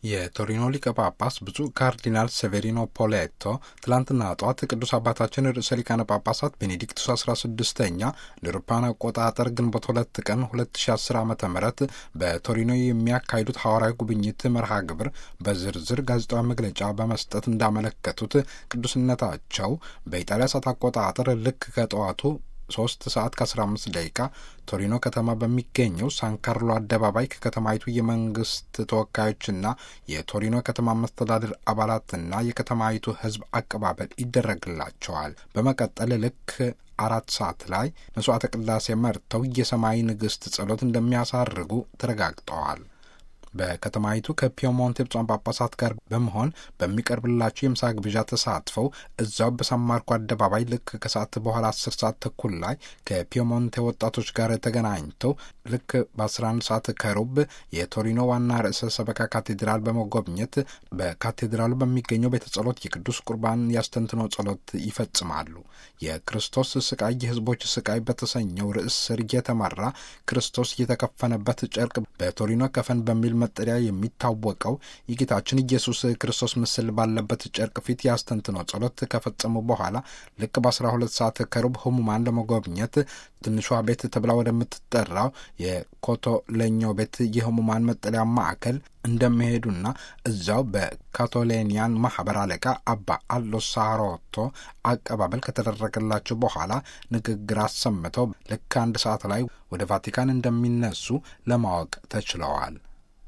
የቶሪኖ ሊቀ ጳጳስ ብፁዕ ካርዲናል ሴቬሪኖ ፖሌቶ ትላንትና ጠዋት ቅዱስ አባታችን ርዕሰ ሊቃነ ጳጳሳት ቤኔዲክቱስ አስራ ስድስተኛ ለአውሮፓውያን አቆጣጠር ግንቦት ሁለት ቀን ሁለት ሺ አስር ዓመተ ምህረት በቶሪኖ የሚያካሂዱት ሐዋርያዊ ጉብኝት መርሃ ግብር በዝርዝር ጋዜጣዊ መግለጫ በመስጠት እንዳመለከቱት ቅዱስነታቸው በኢጣሊያ ሰዓት አቆጣጠር ልክ ከጠዋቱ ሶስት ሰዓት ከአስራ አምስት ደቂቃ ቶሪኖ ከተማ በሚገኘው ሳንካርሎ አደባባይ ከከተማይቱ የመንግስት ተወካዮችና የቶሪኖ ከተማ መስተዳድር አባላትና የከተማይቱ ሕዝብ አቀባበል ይደረግላቸዋል። በመቀጠል ልክ አራት ሰዓት ላይ መስዋዕተ ቅዳሴ መርተው የሰማይ ንግሥት ጸሎት እንደሚያሳርጉ ተረጋግጠዋል። በከተማይቱ ከፒየሞንቴ ብፁዓን ጳጳሳት ጋር በመሆን በሚቀርብላቸው የምሳ ግብዣ ተሳትፈው እዛው በሳን ማርኮ አደባባይ ልክ ከሰዓት በኋላ አስር ሰዓት ተኩል ላይ ከፒየሞንቴ ወጣቶች ጋር ተገናኝተው ልክ በአስራ አንድ ሰዓት ከሩብ የቶሪኖ ዋና ርዕሰ ሰበካ ካቴድራል በመጎብኘት በካቴድራሉ በሚገኘው ቤተ ጸሎት የቅዱስ ቁርባን ያስተንትኖ ጸሎት ይፈጽማሉ። የክርስቶስ ስቃይ የህዝቦች ስቃይ በተሰኘው ርዕስ ስር እየተመራ ክርስቶስ የተከፈነበት ጨርቅ በቶሪኖ ከፈን በሚል መጠሪያ የሚታወቀው የጌታችን ኢየሱስ ክርስቶስ ምስል ባለበት ጨርቅ ፊት ያስተንትኖ ጸሎት ከፈጸሙ በኋላ ልክ በአስራ ሁለት ሰዓት ከሩብ ህሙማን ለመጎብኘት ትንሿ ቤት ተብላ ወደምትጠራው የኮቶሌኞ ቤት የህሙማን መጠለያ ማዕከል እንደሚሄዱና እዛው በካቶሌኒያን ማህበር አለቃ አባ አሎ ሳሮቶ አቀባበል ከተደረገላቸው በኋላ ንግግር አሰምተው ልክ አንድ ሰዓት ላይ ወደ ቫቲካን እንደሚነሱ ለማወቅ ተችለዋል።